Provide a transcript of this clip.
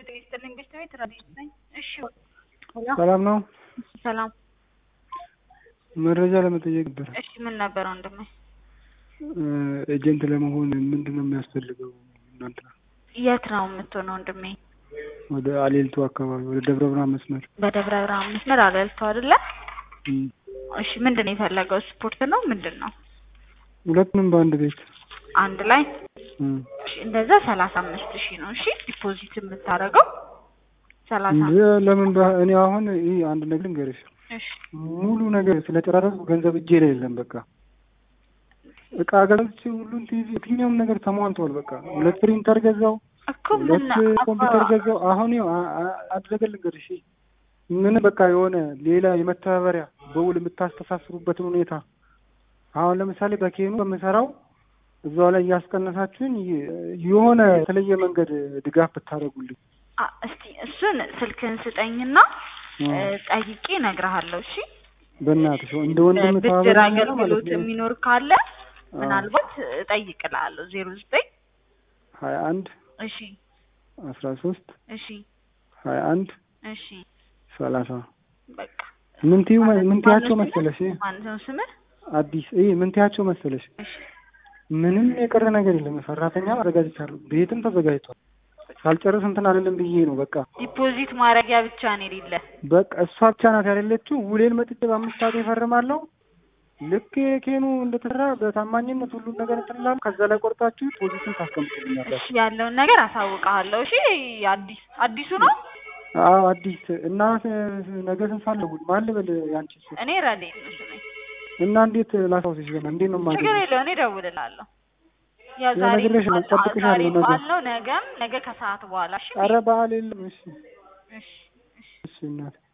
ይስጥልኝ ቤት ቤት ረዲት ነኝ። እሺ ሰላም ነው። ሰላም። መረጃ ለመጠየቅ ነበር። እሺ ምን ነበር ወንድሜ? ኤጀንት ለመሆን ምንድን ነው የሚያስፈልገው? እናንተ የት ነው የምትሆነው ወንድሜ? ወደ አሌልቱ አካባቢ ወደ ደብረ ብርሃን መስመር። በደብረ ብርሃን መስመር አለልቶ አይደለ? እም፣ እሺ ምንድን ነው የፈለገው? ስፖርት ነው ምንድን ነው? ሁለቱንም በአንድ ቤት። አንድ ላይ እም፣ እሺ፣ እንደዛ ሰላሳ አምስት ሺህ ነው። እሺ ዲፖዚት የምታደርገው ሰላሳ እንደ ለምን በ- እኔ አሁን ይህ አንድ ነገር ልንገርሽ፣ እሺ ሙሉ ነገር ስለጨራረስኩ ገንዘብ እጄ ላይ የለም። በቃ እቃ ገዝቼ ሁሉን ቲቪ የትኛውም ነገር ተሟልቷል። በቃ ሁለት ፕሪንተር ገዛው፣ እኮ ምን ሁለት ኮምፒውተር ገዛው። አሁን ይኸው አ- አ- አንድ ነገር ልንገርሽ፣ ምን በቃ የሆነ ሌላ የመተባበሪያ በውል የምታስተሳስሩበትን ሁኔታ አሁን ለምሳሌ በኬኑ በምሰራው እዛው ላይ እያስቀነሳችሁኝ የ- የሆነ የተለየ መንገድ ድጋፍ ብታደርጉልኝ አ እስቲ እሱን ስልክን ስጠኝና እ፣ ጠይቄ እነግርሃለሁ። እሺ በእናትሽ እንደ ወንድም ብድር ተባበሪኝ ማለት አገልግሎት ነው። የሚኖር ካለ አዎ። ምናልባት እጠይቅልሃለሁ። ዜሮ ዘጠኝ ሀያ አንድ እሺ አስራ ሶስት እሺ ሀያ አንድ እሺ ሰላሳ በቃ ምን ትዩ ምን ትያቸው ማነው መሰለሽ ስምህ? ማነው ነው ስምህ? አዲስ ይህ ምን ትያቸው መሰለሽ እሺ ምንም የቀረ ነገር የለም። ሰራተኛ አዘጋጅቻለሁ፣ ቤትም ተዘጋጅቷል። ሳልጨርስ እንትን አይደለም ብዬ ነው በቃ ዲፖዚት ማድረጊያ ብቻ ነው የሌለ። በቃ እሷ ብቻ ናት ያሌለችው። ውሌን መጥቼ በአምስት ሰዓት ይፈርማለሁ። ልክ የኬኑ እንደተሰራ በታማኝነት ሁሉን ነገር እንትን እላለሁ። ከዛ ላይ ቆርጣችሁ ፖዚሽን ታስቀምጡልኛላችሁ። እሺ ያለውን ነገር አሳውቅሃለሁ። እሺ አዲስ አዲሱ ነው። አዎ አዲስ እና ስ- ነገ ስንት ሰዓት ልደውል? ማን ልበል? ያንቺ እሱ እኔ ረዴት ነው ስሜ። እና እንዴት ላስታውስሽ? ገና እንዴት ነው ችግር የማገኘው? የለውም እኔ እደውልልሃለሁ። ያው ያው ዛሬ ነግሬሽ ነው፣ በዓል- እጠብቅሻለሁ ዛሬ ነገ። በዓል ነው። ነገም ነገ ከሰዓት በኋላ እሺ ኧረ በዓል የለም። እሺ እሺ እሺ እሺ እናቴ